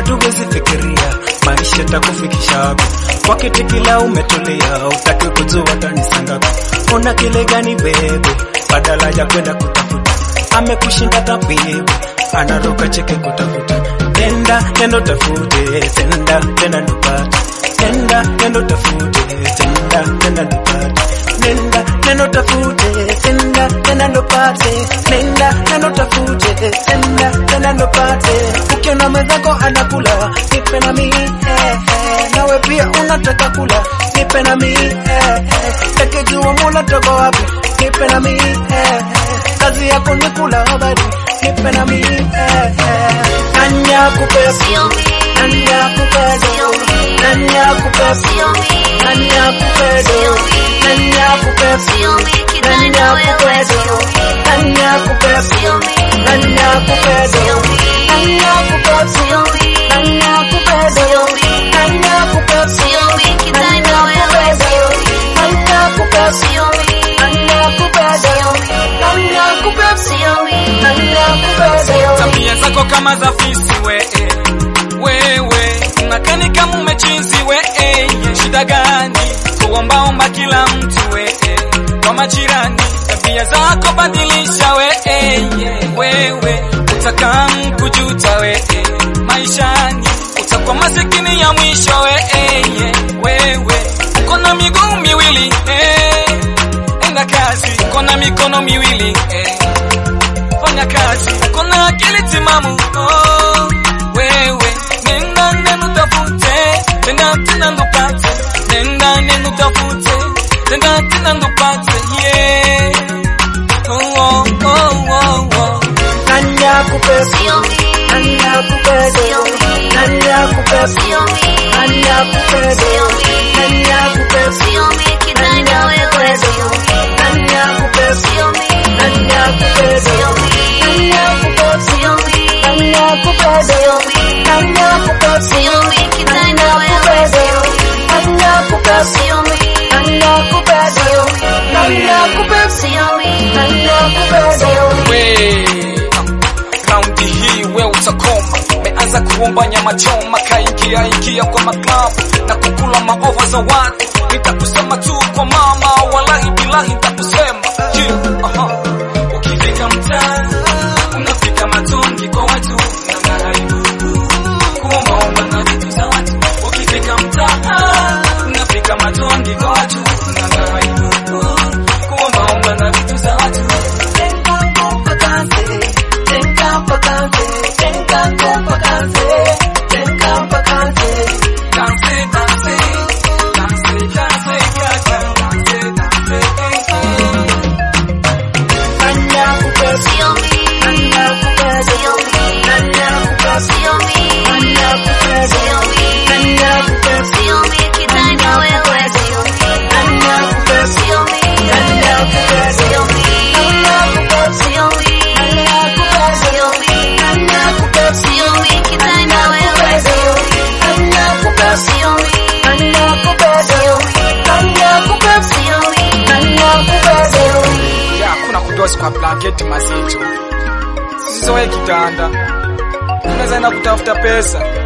tuwezi fikiria maisha takufikisha hapo kwa kiti kila umetulia, utaki kujua tanisangapi. Una kile gani bebe, badala ya kwenda kutafuta, amekushinda tabibu, anaruka cheke kutafuta. Nenda nenda tafute, tenda tena ndupate, nenda nenda tafute, tenda tena ndupate, nenda nenda tafute, tenda tena ndupate, nenda nenda tafute, tenda tena ndupate. Ukiona mwenzako anakula, nipe na mimi eh, eh. nawe pia unataka kula, nipe na mimi eh, eh. takijua mula toka wapi, nipe na mimi eh, eh. kazi yako ni kula habari, nipe na mimi eh, eh. nani akupesa Sio mimi. nani akupesa Sio mimi. nani akupesa Sio mimi. nani akupesa Sio mimi. nani akupesa Sio mimi kidai nani na wewe akupesa sio mimi. nani akupesa Sio mimi. nani akupesa Sio mimi. nani akupesa Sio mimi. nani akupesa Sio mimi. nani akupesa Sio mimi kidai na wewe sio mimi. nani akupesa Sio mimi. nani akupesa Sio mimi. nani akupesa Sio mimi. nani akupesa tabia zako kama za fisi we eh. wewe unakani kama umechizi we eh. shida gani kuombaomba kila mtu we eh. kwa majirani tabia zako badilisha we eh. wewe utakaa kujuta we eh. maishani utakuwa masikini ya mwisho we eh. wewe uko na miguu miwili eh. enda kazi uko na mikono miwili eh fanya kazi, uko na akili timamu oh, wewe nenda nenda utafute, nenda tena ndupate, nenda nenda utafute, nenda tena ndupate, yeah. Oh, oh, oh, oh, oh. nani akupesa Sio mimi. nani akupesa Sio mimi. nani akupesa Sio mimi. nani akupesa Sio mimi. nani akupesa Sio mimi kidai na wewe sio mimi. nani akupesa Sio mimi. nani akupesa Sio mimi. nani akupesa Sio mimi. nani akupesa Sio mimi. nani akupesa Sio mimi kidai na wewe sio mimi. nani akupesa Sio mimi. nani akupesa Sio mimi. nani akupesa Sio mimi. nani akupesa Sio mimi. we raundi hii we utakoma meanza kuomba nyama choma kaingia ingia kwa maklabu na kukula maova za watu nitakusema tu kwa mama walahi bilahi nitakusema yeah, aha. ukifika mtaa unafika matongi kwa watu na maharibu kuombaomba na vitu za watu ukifika mtaa unafika matongi kwa watu na maharibu kuombaomba na vitu za watu Danse, danse, danse, danse, danse, danse, danse. Sio mimi. Sio mimi. Sio mimi. Sio mimi. Sio mimi kidai na wewe sio mimi. Sio mimi. Sio mimi. Sio mimi. Sio mimi. Sio mimi kidai na wewe sio mimi. Sio mimi. Sio mimi. Sio mimi. Ya, kuna kudosi kwa blanketi mazito, sizoe kitanda, unaweza enda kutafuta pesa